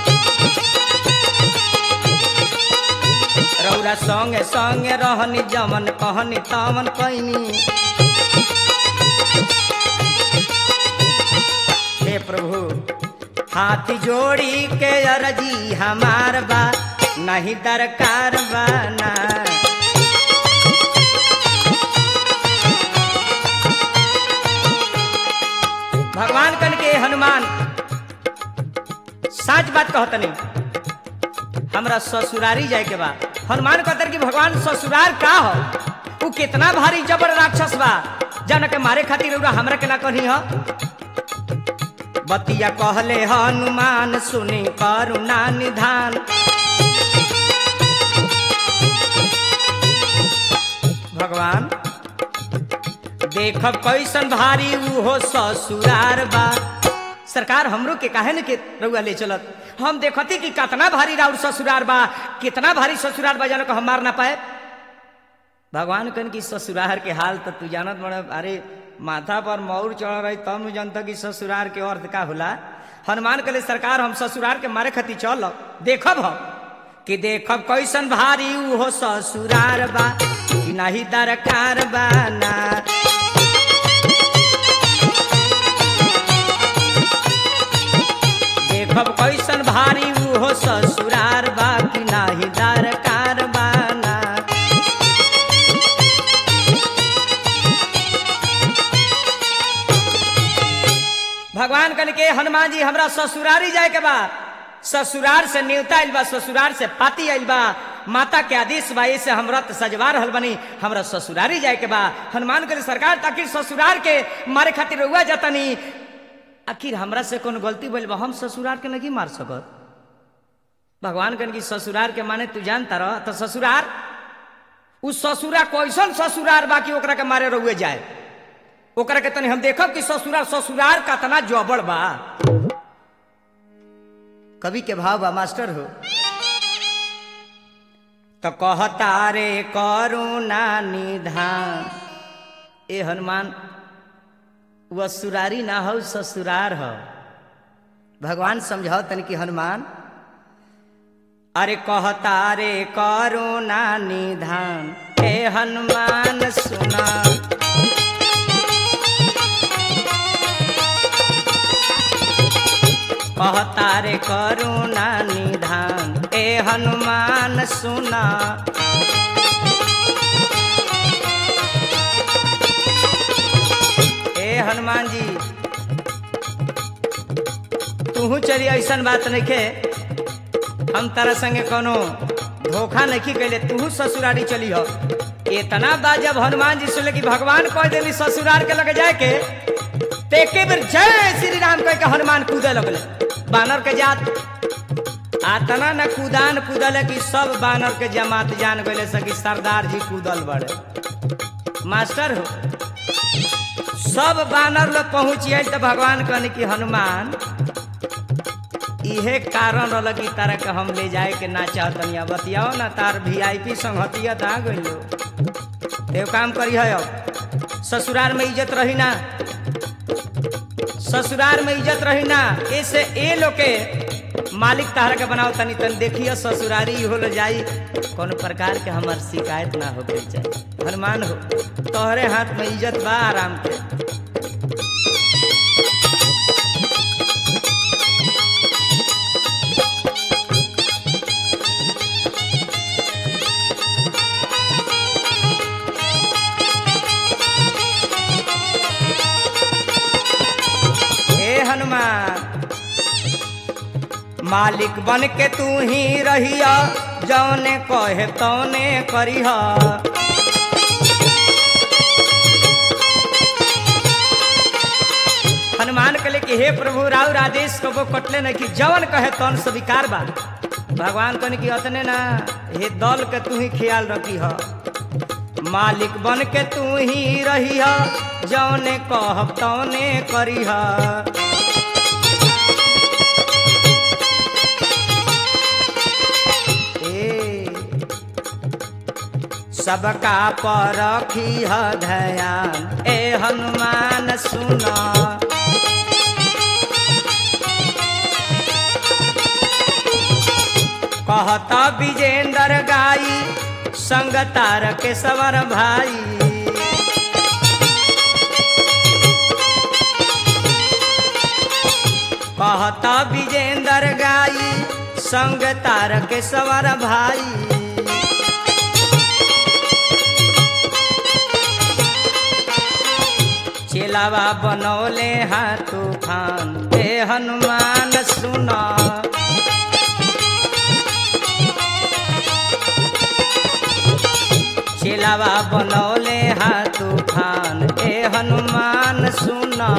रौरा संगे संगे रहनी जमन कहनी तमन कैनी हे प्रभु हाथ जोड़ी के अरजी हमार बा नहीं दरकार बा ना भगवान कन के हनुमान साच बात कहतनी हमरा ससुरारी जाए के बा हनुमान कहतर कि भगवान ससुरार का हो उ कितना भारी जबर राक्षस बा जन के मारे खातिर रउरा हमरा के ना कहनी हो बतिया कहले हनुमान सुनी करुणा निधान भगवान देखब कैसन भारी ऊ हो ससुरार बा सरकार हमरो के काहे न के रउआ ले चलत हम देखती कि कितना भारी राउर ससुरार बा कितना भारी ससुरार बा जानो को हम मार ना पाए भगवान कन की ससुरार के हाल तो तू जानत बड़ा अरे माथा पर मौर चढ़ रही तब न जानता कि ससुरार के अर्थ का होला हनुमान कले सरकार हम ससुरार के मारे खती चल देखब हम कि देखब कैसन भारी ऊ हो ससुरार बा कि नहीं दरकार बा ना देखब कैसन भारी ऊ हो ससुरार बा कि नाही दरकार बा ना भगवान कन के हनुमान जी हमरा ससुरारी जाए के बा ससुरार से न्योता आइल बा ससुरार से पाती आइल बा माता के आदेश बा से हम रथ सजवा रहल बनी हमरा ससुरारी जाए के बा हनुमान के सरकार ताकि ससुरार के मारे खातिर रउआ जतनी आखिर हमरा से कौन गलती भइल बा हम ससुरार के नहीं मार सकत भगवान कन की ससुरार के माने तू जानता रह तो ससुरार उ ससुरा कैसन ससुरार बा कि ओकरा के मारे रउए जाए ओकरा के तनी हम देखब कि ससुरार ससुरार कतना जबड़ बा कवि के भाव बा मास्टर हो तो कहता रे करुणा निधान ए हनुमान वह सुरारी ना हो ससुरार हो भगवान समझाओ तन कि हनुमान अरे कहता रे करुणा निधान हे हनुमान सुना कहता रे करुणा निधान ए हनुमान सुना ए हनुमान जी तू चली ऐसन बात नहीं के हम तारा संगे कोनो धोखा नहीं कैले तू ससुरारी चली हो इतना बात जब हनुमान जी सुनले कि भगवान कह देली ससुरार के लगे जाए के ते एके बेर जय श्री राम कह के हनुमान कूदे लगले बानर के जात आतना न कूदान कूदल कि सब बानर के जमात जान गए सकी सरदार जी कूदल बड़े मास्टर हो सब बानर लोग पहुंचिए तो भगवान कहने कि हनुमान इहे कारण रहल कि तारा के हम ले जाए के ना चाहतनिया बतियाओ ना तार वीआईपी संगतिया दा गइलो ते काम करी है अब ससुराल में इज्जत रही ना ससुराल में इज्जत रही ना ऐसे ए लोग के मालिक तारा के बनाओ तनी तन देखिए ससुरारी हो ल जाई कौन प्रकार के हमार शिकायत ना हो के चाहिए हनुमान हो तोहरे हाथ में इज्जत बा आराम के हे हनुमान मालिक बन के तू ही रहिया जौने कहे तौने करिहा हनुमान कहले कि हे प्रभु राउर आदेश कबो कटले नहीं कि जवन कहे तौन स्वीकार बा भगवान कहने कि अतने ना हे दल के तू ही ख्याल रखी ह मालिक बन के तू ही रही जौने कहब तौने करी सबका पर रखी ध्यान ए हनुमान सुना कहता विजेंद्र गाई संग तार के सवर भाई कहता विजेंद्र गाई संग तार के सवर भाई चेलावा बनौले हाँ तूफान हे हनुमान सुना चेलावा बनौले हाँ तूफान हे हनुमान सुना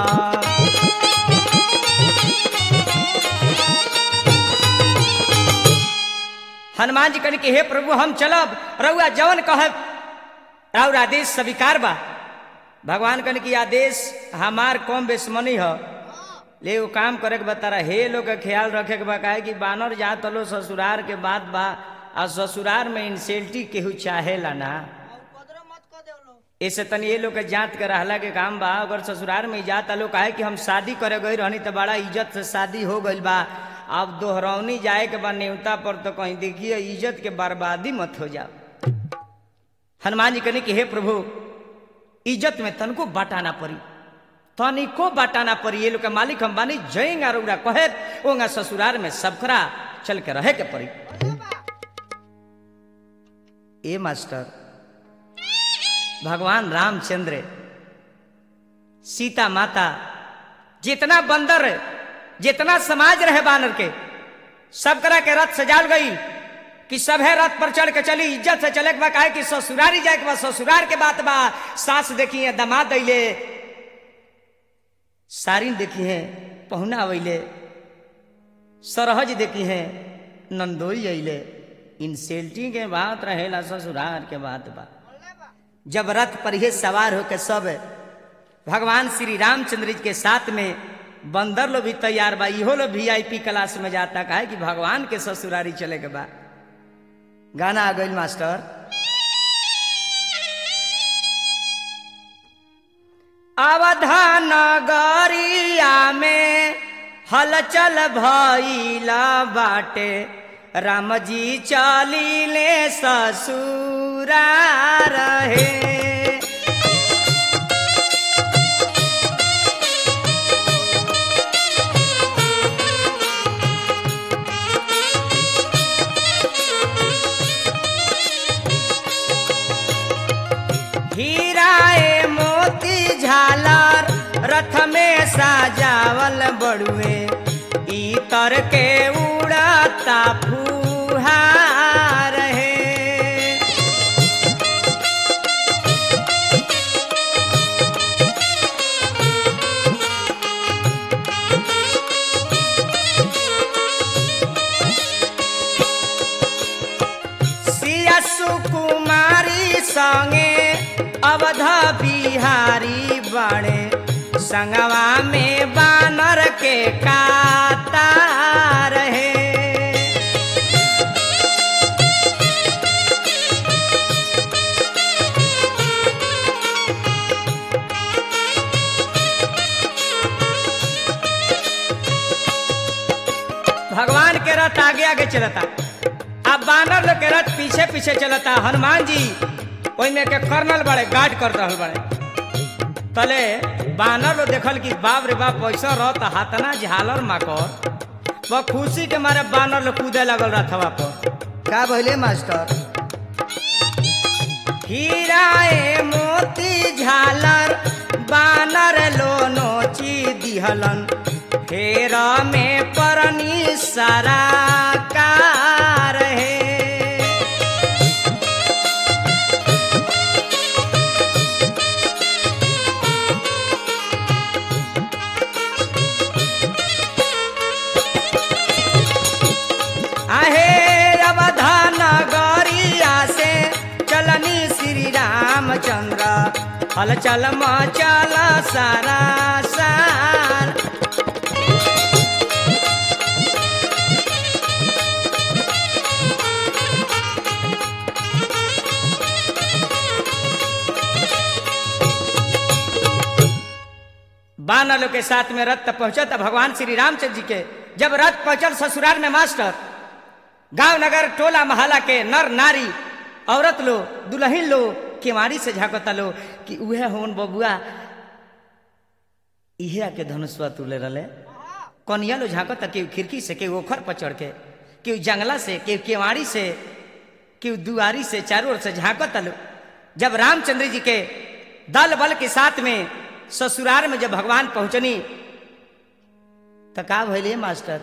हनुमान जी कहने के हे प्रभु हम चलब रउआ जवन कहब राउर आदेश स्वीकार बा भगवान कहने की आदेश हमार कम बेसमनी ह ले वो काम करे के बता रहा हे लोग का ख्याल रखे के बा काहे कि बानर जा तलो ससुरार के बात बा आ ससुरार में इंसेल्टी केहू चाहेला ना उपद्रव मत कर दे लो ऐसे तनी ये लोग के जांच के रहला के काम बा अगर ससुरार में जाता लोग काहे कि हम शादी करे गई रहनी तो बड़ा इज्जत से शादी हो गइल बा अब दोहरौनी जाए के बाद न्योता पर तो कहीं देखिए इज्जत के बर्बादी मत हो जाओ हनुमान जी कहने की हे प्रभु इज्जत में तनको बाटाना पड़ी तनिको बाटाना पड़ी ये लोग के मालिक हम बानी जयंगा रउरा कहे ओंगा ससुरार में सबखरा चल के रहे के पड़ी ए मास्टर भगवान रामचंद्र सीता माता जितना बंदर जितना समाज रहे बानर के सब करा के रथ सजाल गई कि सब है रथ पर चढ़ के चली इज्जत से चले के बा काहे कि ससुरारी जाए के बा ससुरार के बात बा सास देखी है दमाद दैले सारिन देखी है पहुना अले सरहज देखी है नंदोई अले इंसेल्टी के बात रहेला ससुरार के बात बा जब रथ पर ही सवार होकर सब भगवान श्री रामचंद्र जी के साथ में बंदर लोग भी तैयार बा इहो लोग वीआईपी क्लास में जाता काहे कि भगवान के ससुरारी चले के बा गाना आ गई मास्टर अवधान नगरिया में हलचल भइला बाटे राम जी चलिले ससुरा रहे हीराए मोती झालर रथ में साजावल बड़ुए इतर के उड़ता फुहार है सिया सुकुमारी संगे अवध बिहारी बड़े संगवा में बानर के काता रहे भगवान के रथ आगे आगे चलता अब बानर लोग के रथ पीछे पीछे चलता हनुमान जी ओइमे के कर्नल बड़े गार्ड कर रहल बड़े तले बानर लोग देखल कि बाप रे बाप पैसा रहता हाथना झालर माकर वह खुशी के मारे बानर लोग कूदे लगल रथवा पर का भइले मास्टर हीराए मोती झालर बानर लो नोची दिहलन फेर में परनी सारा कार है आहे अवधान गरिया से चलनी श्री राम हलचल मचल सारा सार बानर लोग के साथ में रथ पहुंचा था भगवान श्री रामचंद्र जी के जब रथ पहुंचल ससुराल में मास्टर गांव नगर टोला महला के नर नारी औरत लो दुल्हन लो केवाड़ी से झाकता लो कि उहे होन बबुआ इहे आके धनुष्वा तुले रले कनिया लो झाकता केहू खिड़की से केहू ओखर पर चढ़ के केहू जंगला से केहू केवाड़ी से केहू दुआरी से चारों ओर से झाकता लो जब रामचंद्र जी के दल बल के साथ में ससुराल में जब भगवान पहुंचनी तो का भैले मास्टर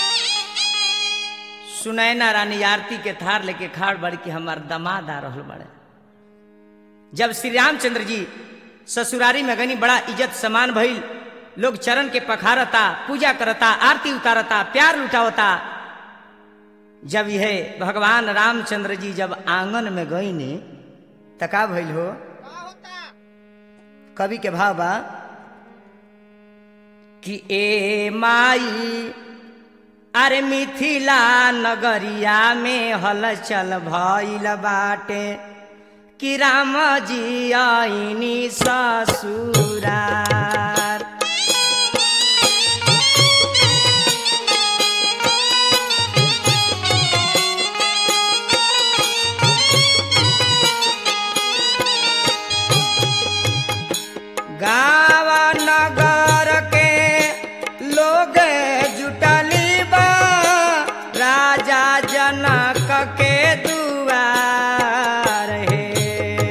सुनैना रानी आरती के थार लेके खाड़ बड़ी कि हमार दमाद आ रहल बड़े जब श्री रामचंद्र जी ससुरारी में गनी बड़ा इज्जत समान भइल लोग चरण के पखारता पूजा करता आरती उतारता प्यार लुटावता जब यह भगवान रामचंद्र जी जब आंगन में गई ने त का भइल हो का होता कवि के भाव बा कि ए माई अरे मिथिला नगरिया में हलचल भइल बाटे कि राम जी आईनी ससुरार गाँव नगर के लोग जुटली बा राजा जनक के दुआर हे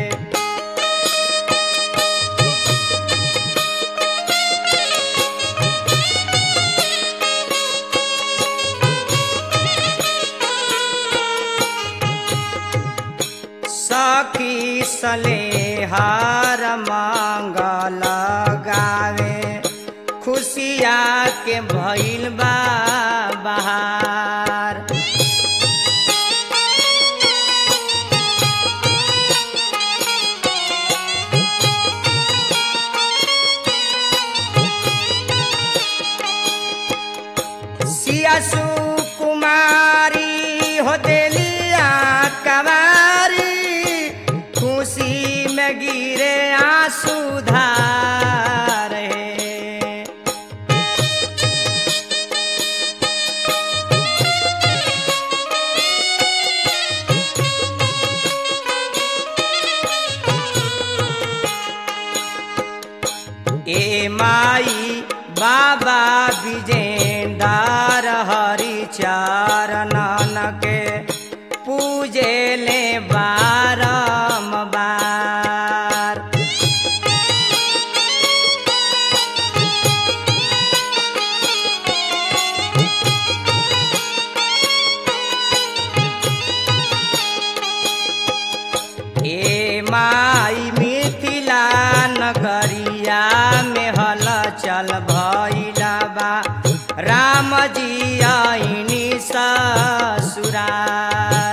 सखी सलेहार मंगल गावे खुशिया के भइल बा बहार सियासु कुमारी हो देलिया कवारी खुशी में गिरे आंसू धार हे ए माई बाबा विजेंदार हरि चरणन के पूजे ले बारम्बार ए माई मिथिला नगरिया में हल चल भइला बा राम जी आईनी ससुरार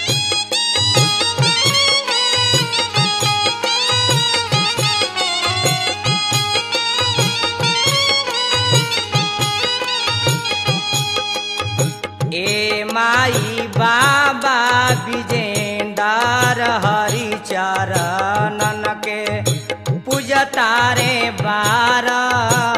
ए माई बाबा विजेंदार हरि चरणन के पूजतारे बार